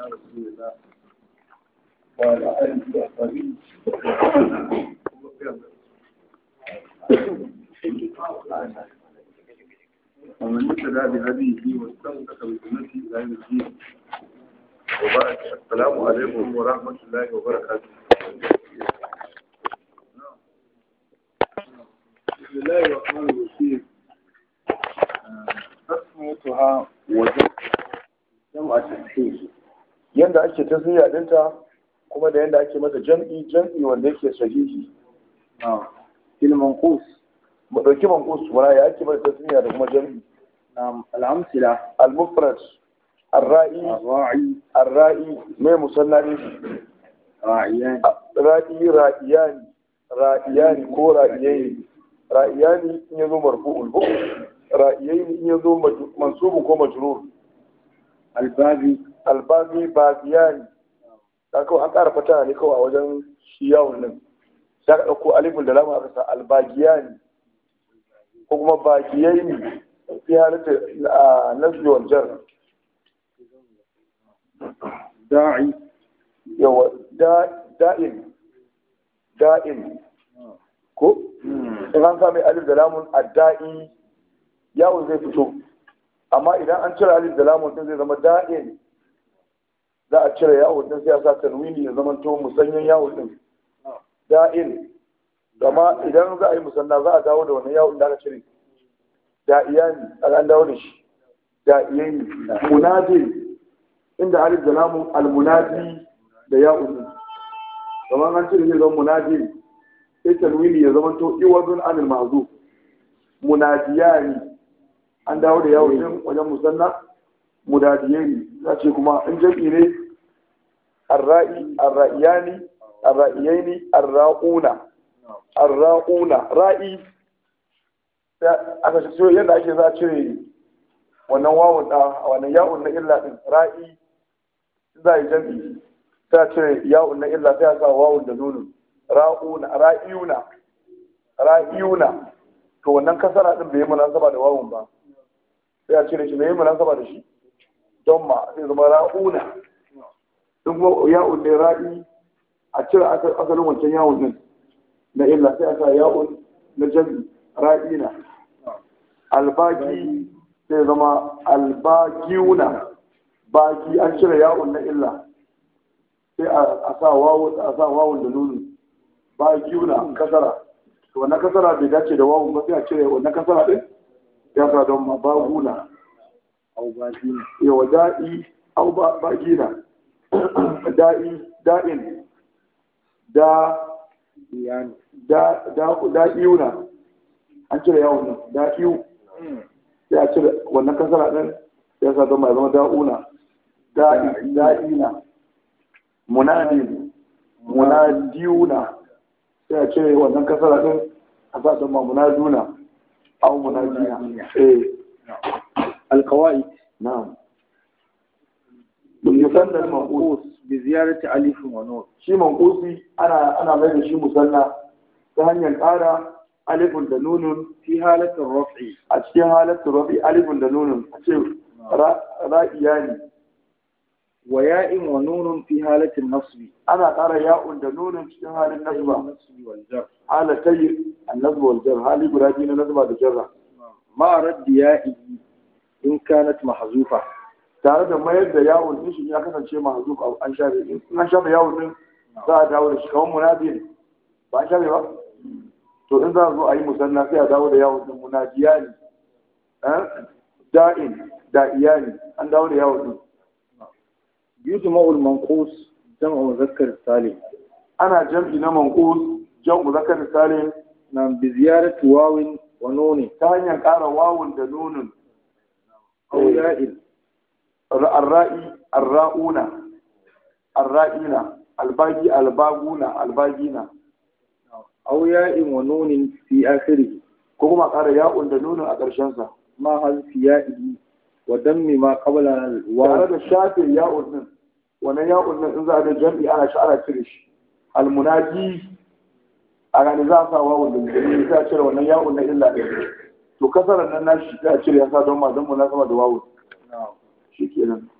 رسول الله وعلى آله وصحبه ومن اهتدى بهديه واستمسك بسنته الى يوم الدين وبعد السلام عليكم ورحمه الله وبركاته بسم الله الرحمن الرحيم تسميتها وجب جمع تسهيل yanda ake tasiriya dinta kuma da yanda ake mata jam'i jam'i wanda yake sahihi نعم في المنقوص mu dauki manqus wala ya ake mata tasiriya da kuma jam'i نعم الأمثلة al-mufrad ar-ra'i الراعي ar-ra'i mai musalla ne راعيان ra'i ra'iyani ra'iyani ko ra'iyani ra'iyani in yazo marfu'ul bu ra'iyani in yazo maj- mansubun ko majrur البابي albazi baziyani da kawai an ƙara fata ne kawai a wajen shi yawon nan sai ka ɗauko alifin da lamun aka sa albagiyani ko kuma bagiyaini fi halitta a nasbi wal jar داعي yawa da- da'in da'in ko in an sami alif da lamun adda'i yawon zai fito amma idan an cire alif da lamun din zai zama da'in za a cire yawon din sai a sa tanwini ya zama to musanyen yawon din da'in amma idan za a yi musanna za a dawo da wannan yawon da aka cire da'iyani an dawo da shi da'iyani munadin inda alif da lamun almunadi da yawon din kamar an cire zai zama munadin sai tanwini ya zama to iwadun anil mahzuf munadiyani an dawo da yawon din wajen musanna munadiyani za ce kuma in jam'i ne arra'i arra'iyani arra'iyaini arra'una arra'una ra'i sai aka ce so yadda ake za a cire wannan wawun a wannan ya'un na illa din ra'i za a yi jam'i sai a cire ya'un na illa sai a sa wawun da nunun ra'una ra'iyuna ra'iyuna to wannan kasara din bai yi munasaba da wawun ba sai a cire shi bai yi munasaba da shi don ma sai zama ra'una in kuma ya'un ne ra'i a cire asa- asalin wancan yawon din na illa sai a sa ya'un na jami ra'ina albaki sai zama albakiuna baki an cire ya'un na illa sai a sa wawun a sa wawun da nunu bakiuna kasara to wannan kasara bai dace da wawun ba sai a cire wannan kasara din ya sa don ma baguna أو بابين yawa da'i au ba bagina da'i da'in da يعني da da da'iuna an cire yawon nan da'iu sai a cire wannan kasara din ya sa don ma ya zama da'una da'i da'ina munadin munadiuna sai a cire wannan kasara din a sa don ma munaduna au munadina eh القواعد na'am musanna manqus منقوص بزيادة ألف ونون shi manqusi ana ana mai da shi musanna ta hanyar ƙara alifun da nunun في حالة الرفع a cikin halatta rabi alifun da nunun a ce ra- ra'iyani وياء ونون في حالة النصب ana ƙara ya'un da nunun cikin halin nasba النصب والجر halatai annasba wal jar hali guda biyu na nasba da jarra مع رد يائه إن كانت محذوفة tare da mayar da yawon din shi ya kasance mahzuf au an shafe in an shafe yawon din za a dawo da shi kamar munadi ba an shafe ba to in za a zo a yi musanna sai a dawo da yawon din munajiya ne eh? da'in da'iyani an dawo da yawon din يجمع المنقوص جمع مذكر سالم ana jam'i na manqus jam'u zakar salim نعم بزيادة واو ونون ta hanyar ƙara wawun da nunun أو ياء arra'i arra'una arra'ina albagi albaguna albagina أو ياء ونون في آخره ko kuma ƙara ya'un da nunun a ƙarshen sa مع حذف يائه ودم ما قبل tare الواو da shafe ya'un din wannan ya'un din in za a ga jam'i ana shi ana cire shi almunaji a gani za a sa wawun da nunun sai a cire wannan ya'un na illa ɗin to kasarar nan nashi sai a cire ya sa don ma don munasaba da wawun نعم shi kenan